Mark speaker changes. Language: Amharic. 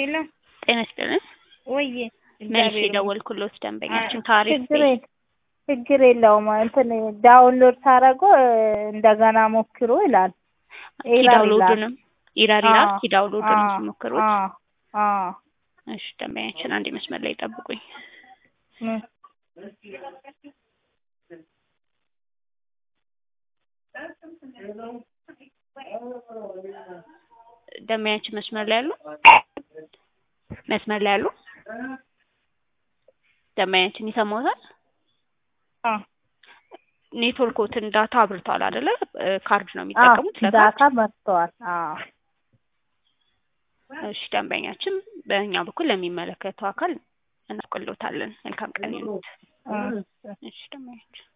Speaker 1: ሄሎ
Speaker 2: ጤና ይስጥልን።
Speaker 1: ወዬ
Speaker 2: መልሼ የደወልኩሎት ደንበኛችን ታሪፍ
Speaker 1: ችግር የለ- ችግር የለውም እንትን ዳውንሎድ ሳረገው እንደገና ሞክሮ ይላል። ኤረር ይላል።
Speaker 2: ኪዳውንሎዱንም ኢራር ይላል።
Speaker 1: አዎ፣
Speaker 2: ኪዳውንሎዱንም
Speaker 1: አዎ፣
Speaker 2: ሲሞክሩት
Speaker 1: አዎ፣ አዎ።
Speaker 2: እሺ ደንበኛችን አንድ መስመር ላይ ጠብቁኝ።
Speaker 1: ምን?
Speaker 2: ደንበኛችን መስመር ላይ ያሉ መስመር ላይ ያሉ ደንበኛችን ይሰማዎታል?
Speaker 1: አዎ፣
Speaker 2: ኔትወርኮትን ዳታ አብርተዋል አይደለ? እ ካርድ ነው
Speaker 1: አዎ፣
Speaker 2: የሚጠቀሙት ለካርድ።
Speaker 1: ዳታ መጥተዋል። አዎ፣
Speaker 2: እሺ ደንበኛችን በእኛ በኩል ለሚመለከተው አካል እናውቅልዎታለን። መልካም ቀን ይሁን።
Speaker 1: እሺ።
Speaker 2: እሺ ደንበኛችን